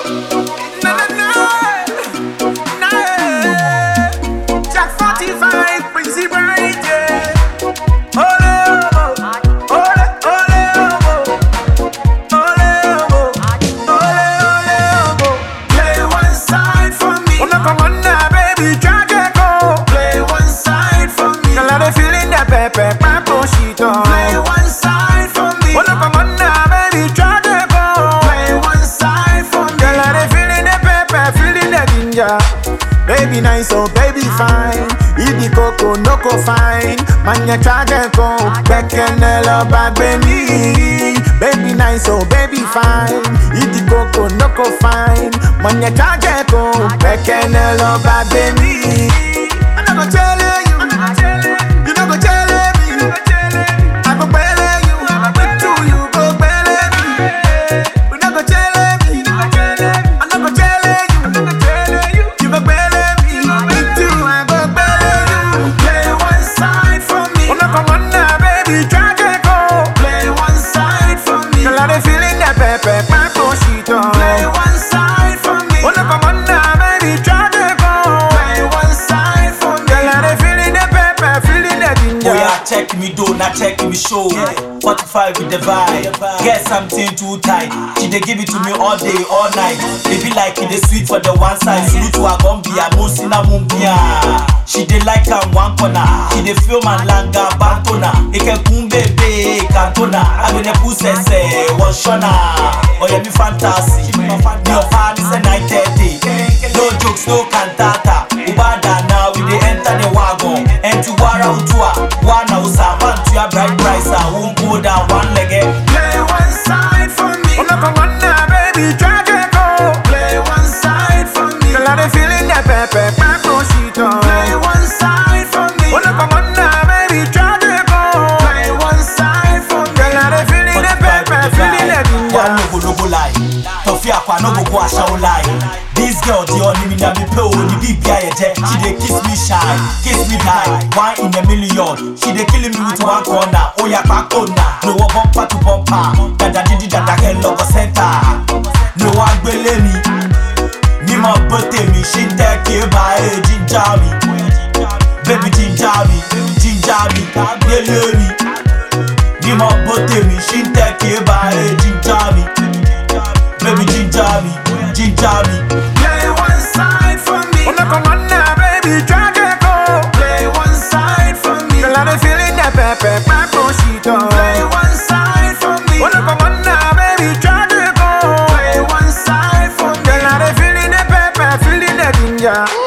Na na na. Na eh. Jack 45, Prince Bright, yeah. Ole omo, ole ole omo, ole omo, ole ole omo. Play one side for me. Una come on now, baby, try to go. Play one side for me. Girl, I dey feeling that pepper, pampo shit on. Play one side for me. Una come on now, baby, try to go. Play one side for me. Girl, I dey feeling that pepper, feeling that ginger. Baby nice, oh baby fine. Ibi koko no ko fine. Manya charge ko, bekenelo bag baby. Baby nice, oh baby fine. Ibi koko no ko fine. Manya charge ko, bekenelo bag baby. I'm not gonna tell you, you not gonna tell me. I go bele you, with you you go bele me. You not gonna tell me, I'm not gonna tell you, you go bele me. With you I go bele you. Play one side for me. Una come on now, baby, try to go. Play one side for me. Girl, I dey feeling that pepper, my shit on. Play one side for me. Una come on now, baby, try to go. Play one side for me. Girl, I dey feeling that pepper, feeling that ginger. Oh yeah, check me do, not check me show. 45 with the vibe. Get something too tight. She dey give it to me all day, all night. It be like it is sweet for the one side. Salute to her gombia, musina mumbia. She dey like am one corner. She dey feel my langa bantona. Ike kumbebe kantona. Abene pusese washona. Oh yeah, me fantasy. Me of her is a night day. No jokes, no cantata. Ubada now we dey enter the wagon. Enti wara utua, wana usama ntuya bright price. Won't go down one leg. Play one side for me. Una come on now, baby, try to go. Play one side for me. Girl, I dey feeling that pepper, pampo shit on. Play one side for me. Una come on now, baby, try to go. Play one side for me. Girl, I dey feeling that pepper, feeling that One ginger. no go no go lie. Tofi akwa no go go ashawo lie. This girl the only me na me pay o the big guy je. She dey kiss me shy, kiss me die. One in a million. She dey killing me with one corner. Oh yeah, back corner. No one bumper to bumper. Dada didi dada girl logo center. No one gbele mi. Ni mo bote mi. She take it by a ginger me. Baby ginger me, ginger me, gbele mi. Ni mo bote mi. She take it by a ginger me. Baby ginger me, ginger me. Play one side for me. Una come on now, baby, try to go. Play one side for me. Girl, I dey feeling that pepper, pampo shit on. Play one side for me. Una come on now, baby, try to go. Play one side for me. Girl, I dey feeling that pepper, feeling that ginger.